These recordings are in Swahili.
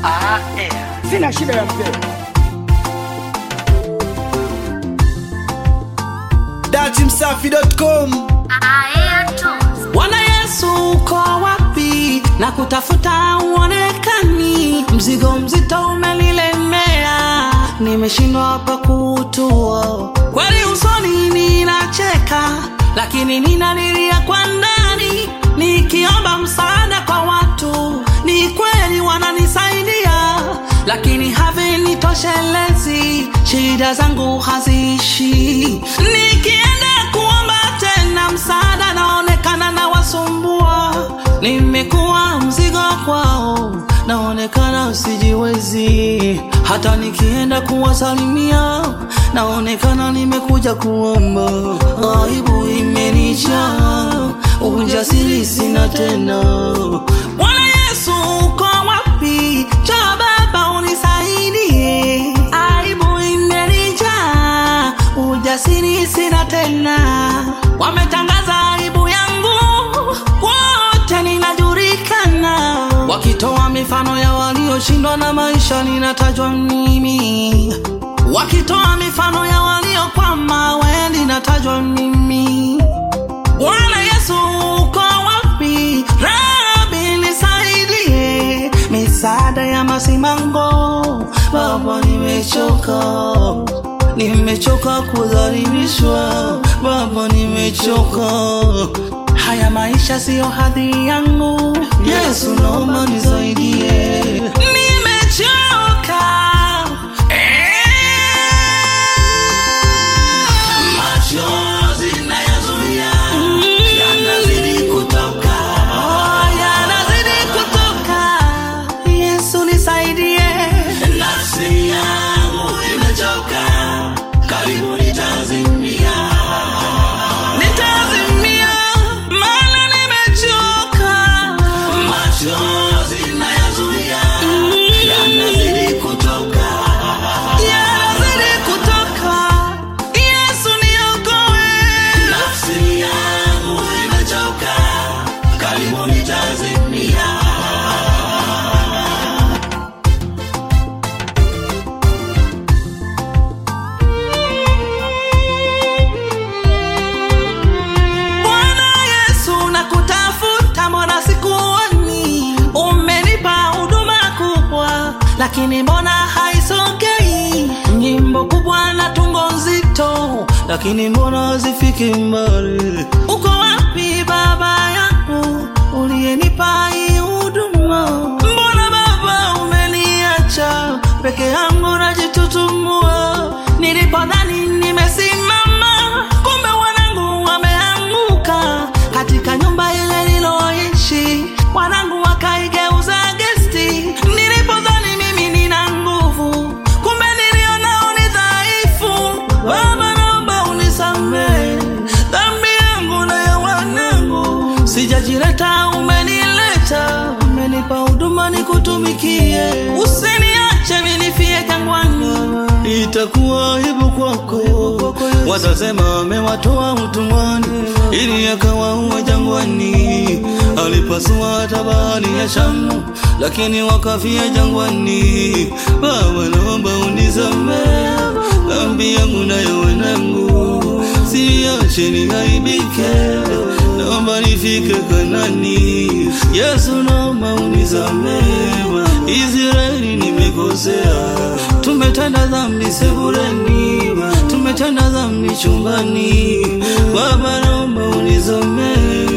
Ah, eh. Sina shida ya mzee. datimsafi.com Bwana Yesu uko wapi? Na kutafuta uonekani, mzigo mzito umenilemea, nimeshindwa hapa kuutua. Kweli usoni ninacheka, lakini ninalilia kwa ndani, nikiomba msaada kwa watu. Ni kweli wananisaidia, lakini havinitoshelezi, shida zangu haziishi. Nikienda kuomba tena msaada, naonekana na wasumbua, nimekuwa mzigo kwao, naonekana sijiwezi. Hata nikienda kuwasalimia, naonekana nimekuja kuomba, aibu imenijaa, ujasiri sina tena. Bwana Yesu uko wapi? Njoo Baba unisaidie, aibu imenijaa, ujasiri sina tena. Wametangaza aibu yangu, wote ninajulikana, wakitoa mifano ya walioshindwa na maisha, ninatajwa mimi, wakitoa mifano ya waliokwama, we ninatajwa mimi. Bwana Yesu uko wapi? Rabi nisaidie, misaada ya masimango. Baba nimechoka, nimechoka kudhalilishwa. Baba nimechoka, haya maisha siyo hadhi yangu. Yesu naomba nisaidie, nimechoka machozi nayazuia yanazidi kutoka yanazidi kutoka yesu nisaidie nafsi yangu imechoka karibu nitazimia nitazimia maana nimechoka machozi nayazuia yanazidi kutoka yanazidi kutoka yesu niokoe nafsi yangu imechoka karibu nitazimia Bwana Yesu nakutafuta, mbona sikuoni? Umenipa huduma kubwa, lakini mbona haisogei? Nyimbo kubwa na tungo nzito, lakini mbona hazifiki mbali? Uko wapi Baba yangu uliyenipa hii huduma? Mbona Baba umeniacha peke yangu najitutumua? Nilipodhani nimesimama, kumbe wanangu wameanguka katika nyumba ile niloishi, wanangu wakaigeuza gesti. Nilipodhani mimi nina nguvu, kumbe nilionao ni dhaifu. Baba, naomba unisamehe dhambi yangu na ya wanangu, sijajileta, umenileta, umenipa huduma nikutumikie, usiniache minifie jangwani itakuwa aibu kwako, watasema amewatoa utumwani ili akawaua jangwani. Alipasua hata bahari ya Shamu, lakini wakafia jangwani. Baba, naomba unisamehe dhambi yangu na ya wanangu, siache niaibike, naomba nifike Kanani. Yesu, naomba unisamehe, Israeli nimekosea, tumetenda dhambi sebuleni, tumetenda dhambi chumbani. Baba, naomba unisamehe,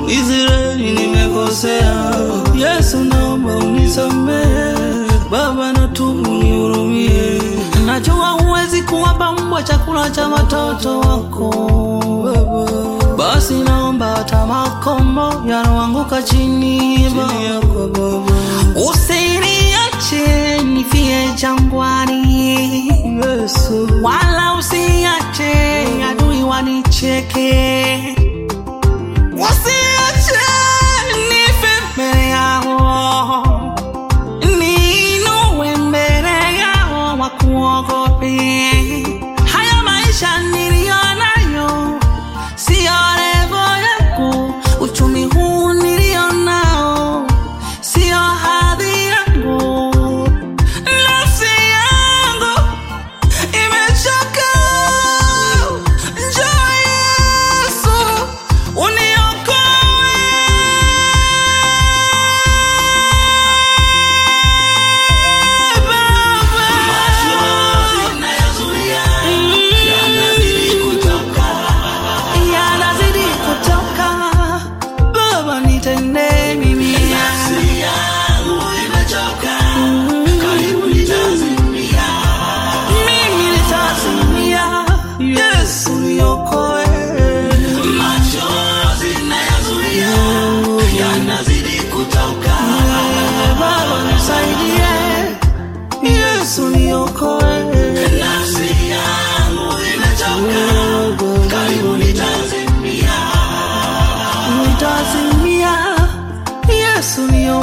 Israeli nimekosea. Yesu, naomba unisamehe, Baba, natubu nihurumie. Najua huwezi kuwapa mbwa chakula cha watoto wako Baba. Basi naomba hata makombo yanaanguka chini Baba. Usiniache nifie jangwani Yesu, wala usiache adui wanicheke, usiache nife mbele yao, niinue mbele yao wakuogope. Haya maisha niliyo nayo siyo levo yangu, uchumi huu nilio nao siyo hadhi yangu.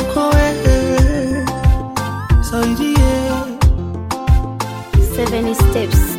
niokoe saidie Seven steps.